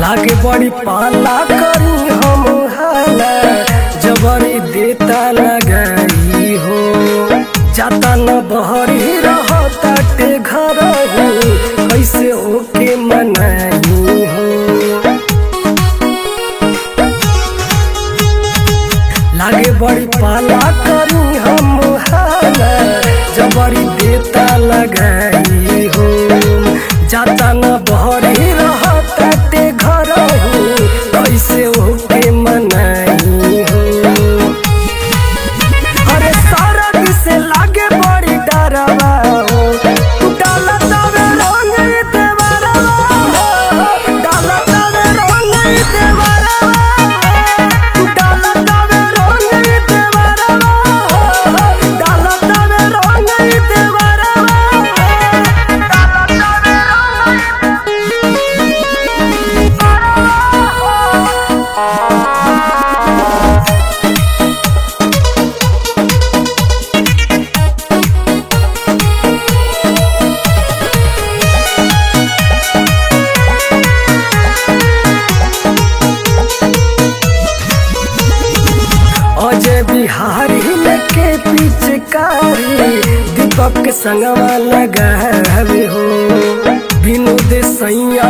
लागे बड़ी पाला करी हम हाला जबरी देता लगाई हो जाता न बहरी रहता टे घर हो कैसे ओके मनाई हो लागे बड़ी पाला करी हम हाला जबरी देता लगाई हो जाता न बहरी रहता ते घर हो कैसे ओके मनाई हो अरे सरग से लागे बड़ी डरवा हो डाला तवे रंग देवरवा हो डाला तवे रंग देवरवा हो डाला तवे रंग देवरवा हो डाला तवे रंग देवरवा हो डाला तवे अजय बिहारी लेके पिचकारी दीपक के संगवा लगावे हो विनोद सैया